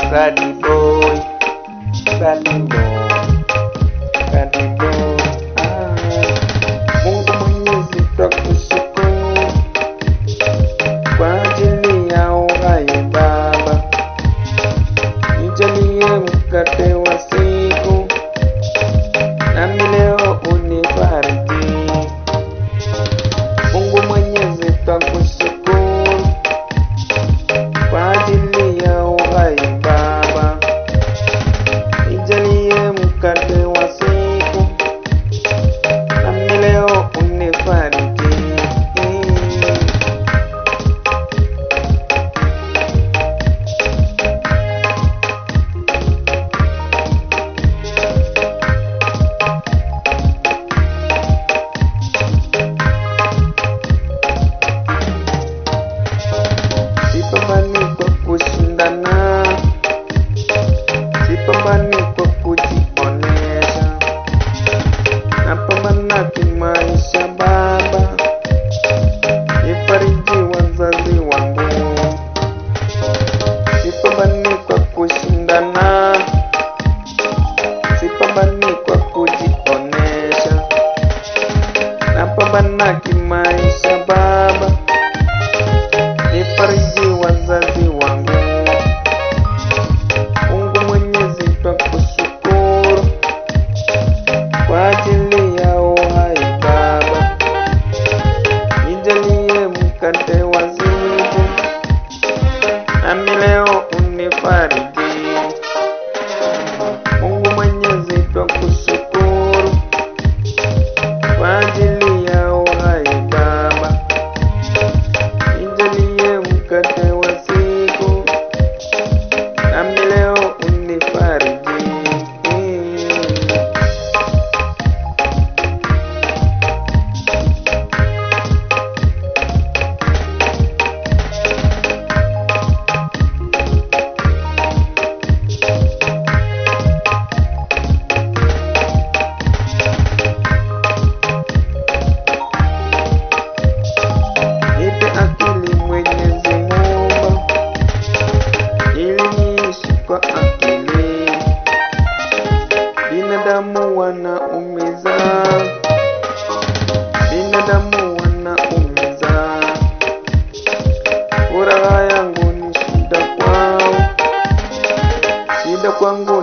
Gadi boy, gadi boy, gadi boy. Ah, Mungu Mwenyezi twakushukuru kwa ajili ya uhai Baba, nijalie mkate wa siku, nami leo unibariki. Mungu Mwenyezi twakushukuru kwa ajili ya uhai Baba, nijalie mkate wa siku, nami leo unibariki. Sipambani kwa kushindana, sipambani kwa kujionesha, napambana kimaisha Baba, nifariji wazazi wangu. Sipambani kwa kushindana, sipambani kwa kujionesha, napambana kimaisha Baba nifariji wazazi wangu. Mungu Mwenyezi twakushukuru kwa ajili ya uhai Baba, nijalie mkate wa siku, nami leo unifariji. Mungu Mwenyezi twakushukuru kwa ajili ya uhai Baba nijalie mkate wa siku, nami leo unifariji. Nipe akili Mwenyezi Mungu, ili niishi kwa akili. Binadamu wanaumiza, binadamu wanaumiza. Furaha yangu ni shida kwao, shida kwangu